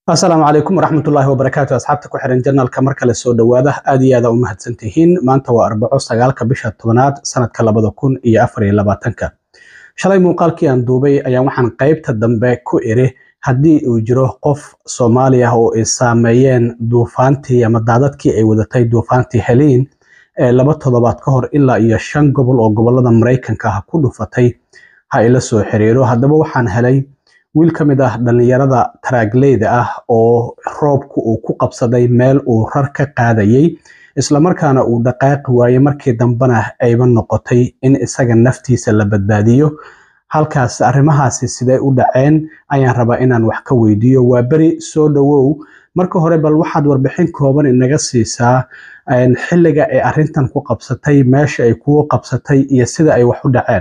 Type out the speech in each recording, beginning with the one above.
asalaamu calaykum waraxmatullaahi wabarakaatu asxaabta ku xiran janalka mar kale soo dhowaada aad iyo aada u mahadsantihiin maanta waa arbaco sagaalka bisha tobanaad sanadka labada kun iyo afar iyo labaatanka shalay muuqaalkii aan duubay ayaan waxaan qeybta dambe ku iri haddii uu jiro qof soomaali ah oo ay saameeyeen duufaantii ama daadadkii ay wadatay duufaantii heliin ee laba toddobaad ka hor ilaa iyo shan gobol oo gobolada maraykanka ah ku dhufatay ha ila soo xiriiro haddaba waxaan helay wiil ka mid ah dhallinyarada taraagleyda ah oo roobku uu ku qabsaday meel uu rar ka qaadayay islamarkaana uu dhaqaaqi waayey markii dambena ayba noqotay in isaga naftiisa la badbaadiyo halkaas arrimahaasi sidee u dhaceen ayaan rabaa inaan wax ka weydiiyo waa beri soo dhowow marka hore bal waxaad warbixin kooban inaga siisaa xilliga ay arrintan ku qabsatay meesha ay kugu qabsatay iyo sida ay wax u dhaceen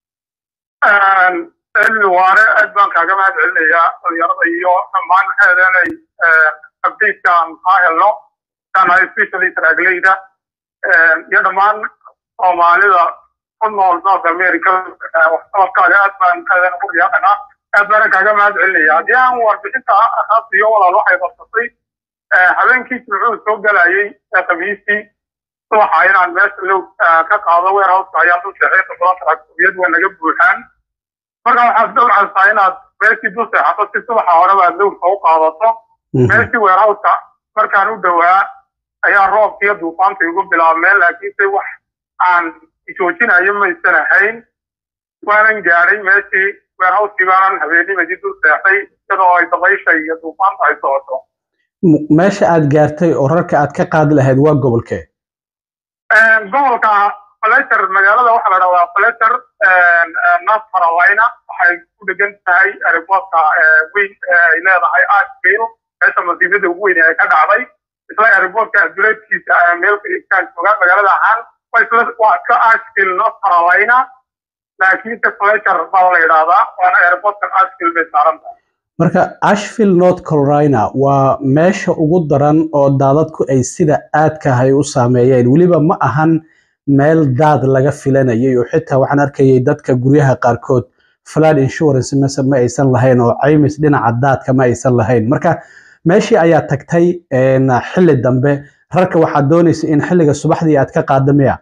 cilmi waare aad baan kaaga mahad celinayaa dhalinyarada iyo dhammaan maxay inay updatekaan kaa helno kana especially taraagleyda iyo dhammaan soomaalida ku nool north america waxqabadkaaga aad baan maxay ugu riyaaqanaa aad baana kaaga mahad celinaya haddii aan warbixinta asaasiyo walaal waxay qabsatay habeenkii jimcuhu soo galayay khamiistii subaxa inaan meesha low ka qaado warehouseka ayaan dul sheexay todoba taraagtubiyad waa naga buuxaan marka waxaad dawcaysaa inaad meeshii dul seexato si subaxa horeba aad lowrka u qaadato meeshii weerhowska markaan u dhowaa ayaa roobkiiyo duufaanta igu bilaabmeen laakiinse wax aan joojinayo maysan ahayn waanan gaadhay meeshii weerhowskii baanan habeenimadii dul seexday iyadoo ay dabaysha iyo duufaanta ay socoto meesha aad gaartay oo rarka aad ka qaadi lahayd waa gobolkee gobolka fletcher magaalada waxaa la dhahdaa fletcher north carolina waxay ku dhegan tahay airportka weyn ay leedahay ashville meesha masiibada ugu weyn ee ka dhacday isla airportka duleedkiisa meelka igtaan joogaan magaalada ahaan waa iska ashville north carolina laakiinse fletcher baa la yidhaahdaa waana airportka ashville bay saaran tahay marka ashville north carolina waa meesha ugu daran oo daadadku ay sida aadkahay u saameeyeen weliba ma ahan meel daad laga filanayay oo xitaa waxaan arkayay dadka guryaha qaarkood flood insurance mase ma aysan lahayn oo caymis dhinaca daadka ma aysan lahayn marka meeshii ayaa tagtay xilli dambe rarka waxaad doonaysa in xilliga subaxdii aad ka qaado miya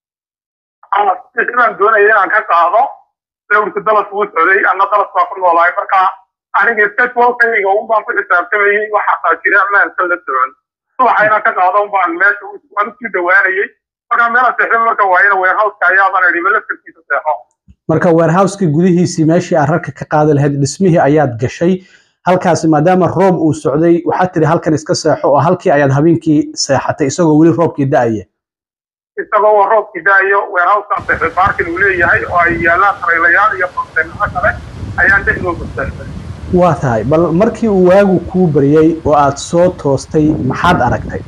baan doonaya inaan ka qaado lowrka dalas wuu socday ana dalas baa ku noolahay marka aniga stwalkayga un baan ku xisaabtamayay waxaasaa jira maansan la socon subaxa inaan ka qaado un baan meesha waan usii dhawaanayay marka meela seexda marka waayana warehouseka ayaabaan idhi laftarkiisa seexo marka warehouseka gudihiisii meeshii aad rarka ka qaadi lahayd dhismihii ayaad gashay halkaasi maadaama roob uu socday waxaad tiri halkan iska seexo oo halkii ayaad habeenkii seexatay isagoo weli roobkii da-aya isagoo roobkii da-ayo warehouskaan seexday baarkin uu leeyahay oo ay yaalaan taraylayaal iyo konteynaro kale ayaan dhexdooda seexday waa tahay bal markii uu waagu kuu baryey oo aad soo toostay maxaad aragtay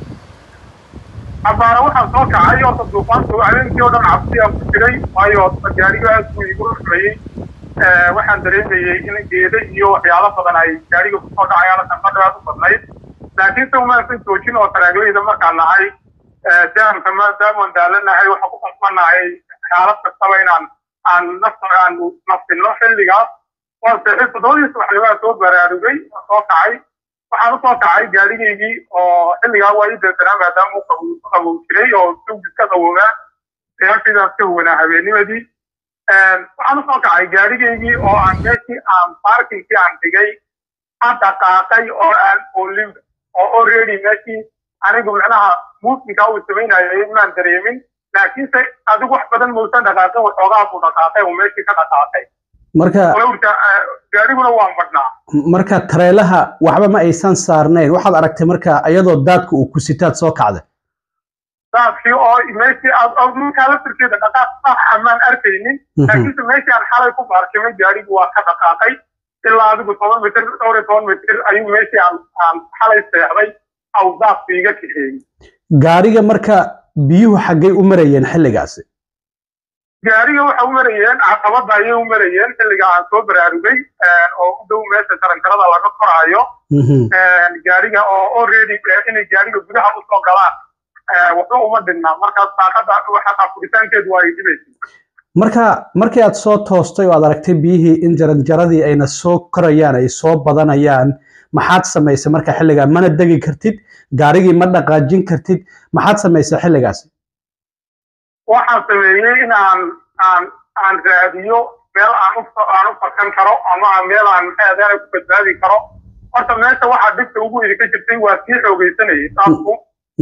abaara waxaan soo kacay horta duufaantu habeenkii oo dhan cabsi aan ku jiray waayo gaariga aad buu igu ruxmayey waxaan dareemayey in geeda iyo waxyaalo badan ay gaariga kusoo dhacayaan sanqadha aad u badnayd laakiinse umaasan joojin oo taraagleyda markaan nahay daamka maadaamaan daalanahay waxaan ku qasbanahay xaalad kastaba inaan aan nafta aan nafsino xilligaas waan seexay toddobadii subaxnimaa soo baraarugay waan soo kacay waxaan usoo kacay gaarigaygii oo xilligaa waa ii dansanaa maadaama uu qabow jiray oo sugis ka qawoobaa seexashidaas ka huwanaa habeenimadii waxaan usoo kacay gaarigaygii oo aan meeshii aan baarkinkii aan dhigay aan dhaqaaqay oo aan olin oo already meeshii anigu macnaha muusinkaa uu samaynayay maan dareemin laakiinse adigu wax badan mausan dhaqaaqin waxoogaa buu dhaqaaqay oo meeshii ka dhaqaaqay marka gaariguna waan badhnaa marka tareelaha waxba ma aysan saarnayn waxaad aragtay marka iyadoo daadka uu ku sitaad soo kacday daadkii oo meeshii markaa laftirkeeda dhaqaaq sax amaan arkaynin laakiinse meeshii aan xalay ku baarkimay gaarigu waa ka dhaqaaqay ilaa adigu toban mitir dhowr iyo toban mitir ayuu meeshii aan aan xalay seexday aw daadku iga kaxeeyey gaariga marka biyuhu xaggay u marayeen xilligaasi gaariga waxa u marayeen caqabada ayay u marayeen xilliga aan soo baraarugay oo u dhow meesha tarankarada laga koraayo gaariga oo already inay gaariga gudaha usoo galaan waxba uma dhinna markaas daaqada xataa furitaankeedu waa ay dhibaysay marka markii aad soo toostay oo aad aragtay biyihii in jaranjaradii ayna soo korayaan ay soo badanayaan maxaad samaysay marka xilligaa mana degi kartid gaarigii ma dhaqaajin kartid maxaad samaysay xilligaasi waxaan sameeyey in aan aan aan raadiyo meel aan u aan u fakan karo ama meel aan maxaadana ku badbaadi karo horta meesha waxaa dhibta ugu idinka jirtay waa sii xoogeysanayay saasku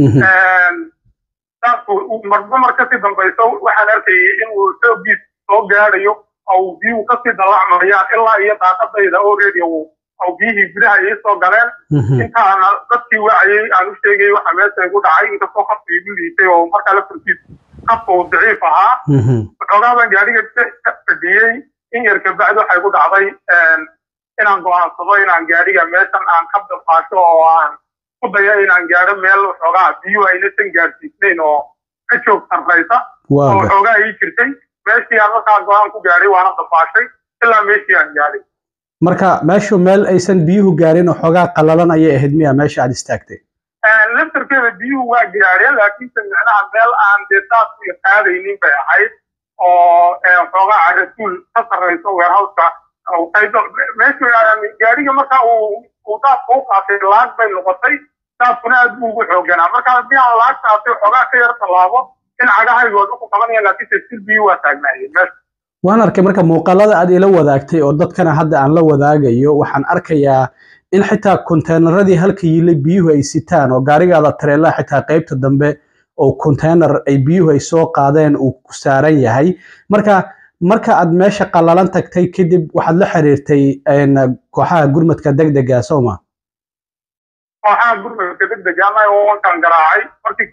saasku marba mar kasii dambayso waxaan arkayay in uu xoogiis soo gaadhayo oo biyuhu kasii dallacmayaan ilaa iyo daaqadayda oo radio oo biyihii gudaha ay soo galeen intaana dadkii wacayay aan u sheegay waxa meesha igu dhacay inkastoo qafka igu liitay oo markaa la furkiis qafka uu daciif ahaa waxoogaa baan gaadhiga ka fadhiyey in yar kabacdi waxay ku dhacday inaan go'aansado inaan gaadhiga meeshan aan ka dafaasho oo aan ku dayo inaan gaadho meel waxoogaa biyuhu aynatan gaadhsiisnayn oo ka joog sarraysa oo waxoogaa ii jirtay meeshii aan markaa go-aan ku gaadhay waana dafaashay ilaa meeshii aan gaadhay marka meeshu meel aysan biyuhu gaarin oo xoogaa qallalan ayay ahayd miya meesha aad istaagtay laftarkeeda biyuhu waa gaadheen laakiinse micnaha meel aan dee saas u qaadaynin bay ahayd oo xoogaa carasuul ka sarrayso weerhawska meeshu gaadhiga marka uu uu daaska u qaatay laag bay noqotay daaskuna aad buu ugu xooganaa marka haddii aan laag qaatay xoogaa ka yar tallaabo in cagahaygood uku qabanaya laakiinse sil biyuhu waa taagnaayeen meesha waan arkay marka muuqaalada aad ila wadaagtay oo dadkana hadda aan la wadaagayo waxaan arkayaa in xitaa konteynaradii halka yilay biyuhu ay sitaan oo gaarigaada tareelaha xitaa qaybta dambe oo konteynar ay biyuhu ay soo qaadeen uu ku saaran yahay marka marka aad meesha qallalan tagtay kadib waxaad la xiriirtay kooxaha gurmadka degdega sooma kooxaha gurmadka degdega ama wankan garaacay markii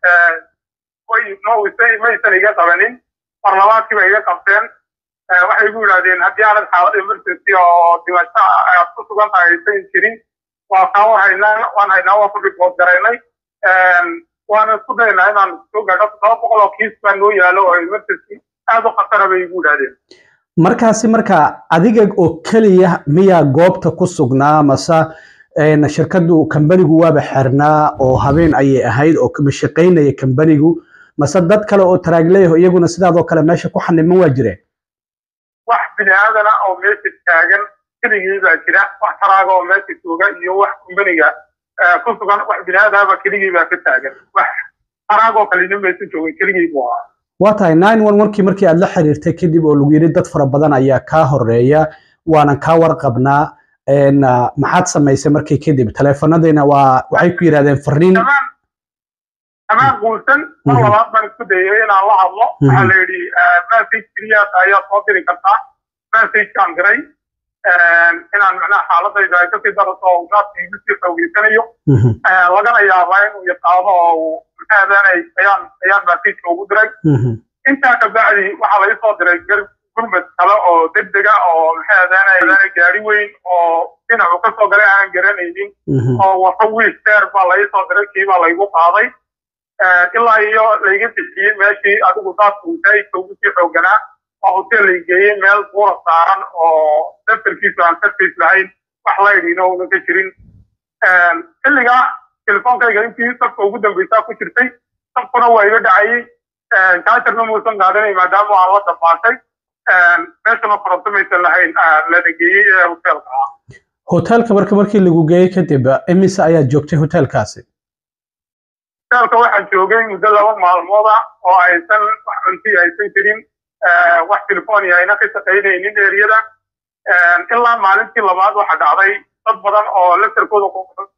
kuwaad maysan iga qabanin marlabaadkii bay iga qabteen waxay igu yidhahdeen haddii aanad xaalad emergency oo dhimasho aad ku sugan tahay aysan jirin waa kaa war haynaa waan haynaa waa ku ribood garaynay waana isku daynaa inaan soo gaadho todoba boqol oo kiis baa noo yaalo oo emergency aad u khatara bay igu yidhahdeen markaasi marka adiga oo keliya miyaa goobta ku sugnaa mase shirkadu kambanigu waaba xirnaa oo habeen ayay ahayd oo kama shaqaynaya kambanigu mase dad kale oo taraagleyaho iyaguna sidaadoo kale meesha ku xaniman waa jireen wax bini aadana oo meesha taagan keligii baa jira wax taraaga oo meesha jooga iyo wax kumbaniga ku sugan wax bini aadaba keligii baa ka taagan wax taraag oo kalena meesha joogin keligii buu ahaa waa tahay nine one onkii markii aad la xiriirtay kadib oo lagu yidhi dad fara badan ayaa kaa horeeya waanan kaa warqabnaa maxaad samaysay markii kadib taleefanadiina waa waxay ku yidhahdeen fariin amaan guulsan mar labaad baan isku dayay inaan la hadlo waxaa la yidhi message keliyaas ayaa soo diri kartaa messagekaan diray inaan macnaha xaaladayda ay kasii daraso oo gaadka igu sii xoogeysanayo lagana yaabaa inuu yaqaado oo uu maxaadanay ayaan ayaan messageka ugu diray intaa kabacdi waxaa laga soo diray gurmad kale oo degdega oo maxaadanay gaari weyn oo dhinacu kasoo galay aanan garanaynin oo wato wiish deer baa laga soo diray kii baa laygu qaaday ilaa iyo layga bixiyey meeshii adigu daadka wasaa'idka ugu sii xooganaa oo hotel lay geeyey meel buura saaran oo daftarkiisu aan sarface lahayn wax laydhiina una ka jirin xilligaa telefoonkayga intii sabka ugu dambeysaa ku jirtay sabkuna waa iga dhacayey jaajarna muusan qaadanay maadaama aan la dabaashay meeshana koronto maysan lahayn lana geeyey ee hotelka ah hotelka marka markii lagu geeyey kadib imise ayaad joogtay hotelkaasi hotelka waxaan joogay muddo laba maalmooda oo aysan wax cunti aysan jirin wax telefonia ayna ka shaqaynaynin eriyada ilaa maalintii labaad waxa dhacday dad badan oo laftarkooda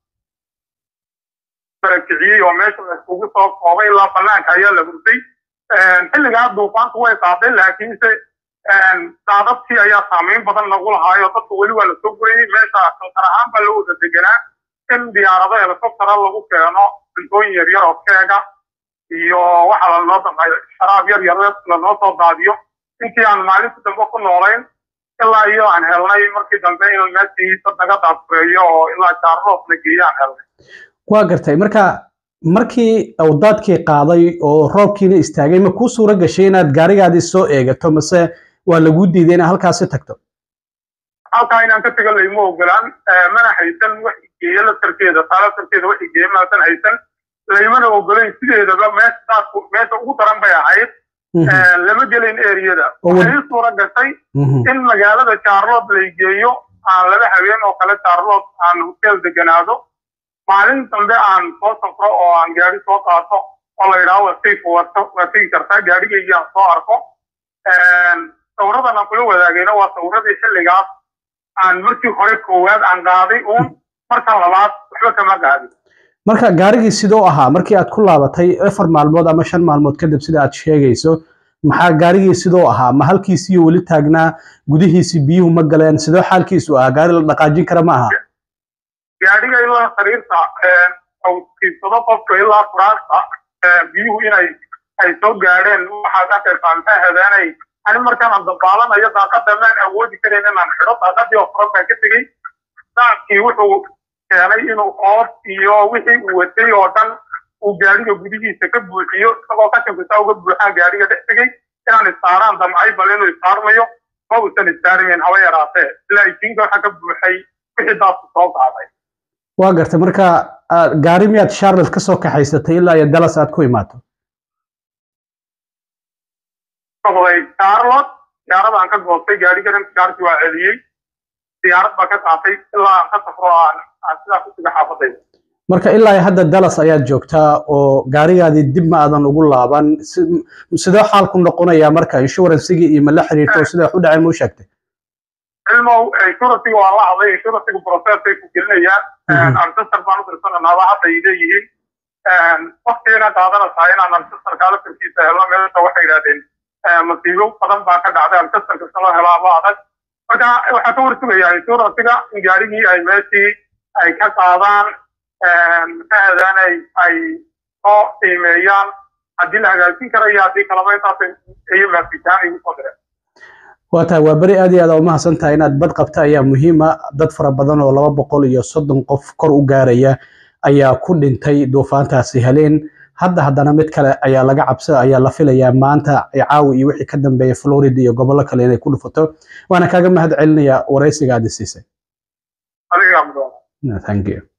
barakiciyey oo meesha laiskugu soo koobay ilaa banaanka ayaa la hurtay xilligaa duufaantu way qaaday laakiinse daadadkii ayaa saameyn badan nagu lahaayo dadka weli waa lasoo gurayay meesha kalkar ahaan baa loo wada deganaa in diyaarado helicoptera lagu keeno cuntooyin yaryar oo keega iyo waxa lanoo damay sharaab yar yar lanoo soo daadiyo intii aan maalinta dambe ku noolayn ilaa iyo aan helnay markii dambe in meeshii dad naga daadfureeyo oo ilaa jaarloos la geeyo aan helnay waa gartay marka markii uu daadkii qaaday oo roobkiina istaagay ma kuu suura gashay inaad gaarigaadii soo eegato mase waa laguu diiday inaad halkaasi tagto halkaa inaan ka tago layma ogolaan mana haysan wax igeeya laftarkeeda taa laftarkeeda wax igeeya maasan haysan laymana ogolayn sideedaba meesha daadku meesha ugu daran bay ahayd lama gelin eriyada waxay ii suura gashay in magaalada jaarlood lay geeyo aan laba habeen oo kale charlood aan hotel deganaado maalin dambe aan soo safro oo aan gaari soo qaato oo la yidhaahdo wasayf wato waa tegi kartaa gaarigaygii aan soo arko sawiradan aan kula wadaagayna waa sawiradii xilligaas aan markii hore koowaad aan qaaday uun markan labaad waxba kama qaadin marka gaarigii sidoo ahaa markii aad ku laabatay afar maalmood ama shan maalmood kadib sida aad sheegayso maxaa gaarigii sidoo ahaa ma halkiisiyo weli taagnaa gudihiisi biyuhu ma galeen sidoo xaalkiisu ahaa gaari la dhaqaajin kara ma aha gaariga ilaa sariirta kiibsado qofka ilaa furaasta biyuhu inay ay soo gaadheen waxaad arkaysaa maxay habeenay ani markaan dabaalanayo daaqada maan awoodi karayn inaan xidho daaqadii oo furan baan ka tegey daackii wuxuu keenay inuu oof iyo wixii uu watay oo dhan uu gaariga gudihiisa ka buuxiyo isagoo qashinkiisa uga buuxaa gaariga dhex tegey inaan istaaraan damcay bal inuu istaarmayo ma uusan istaarimayn haba yaraatee ilaa ijiinka waxa ka buuxay wixii daadku soo qaaday waa gartay marka gaari miyaad charlotte ka soo kaxaysatay ilaa iyo dallas aad ku imaato noqday charlotte diyaarada aan ka goostay gaarigan gaarki waa celiyey diyaarad baa ka qaatay ilaa aan ka safro aan aan sidaa ku siga xaafadayda marka ilaa iyo hadda dallas ayaad joogtaa oo gaarigaadii dib ma aadan ugu laaban sidoo xaalku noqonayaa marka inshuransigii iyo ma la xiriirto oo sidaa u dhaceen ma u sheegtay cilmow insuransiga waa la hadlay insuransiga processay ku gelinayaan ancestor baan u dirsananaaba hadda ay leeyihiin waktigana qaadanaysaa inaan ancestorka laftarkiisa helo meesha waxay yidhahdeen masiibo badan baa ka dhacday ancestorka si loo helaaba adag marka waxaa ka warsugayaa insuransiga in gaarigii ay meeshii ay ka qaadaan maxaadan ay ay soo qiimeeyaan haddii la hagaajin karayo haddii kalaba intaas iyo maasitaan igu soo direen waa tahay waa beri aad iyo aad umahadsan tahay inaad bad qabta ayaa muhiima dad fara badan oo laba boqol iyo soddon qof kor u gaaraya ayaa ku dhintay duufaantaasi heleen hadda haddana mid kale ayaa laga cabsa ayaa la filayaa maanta caawi iyo wixii ka dambeeya florida iyo gobollo kale inay ku dhufato waana kaaga mahad celinayaa waraysiga aad isiisay adiga thank you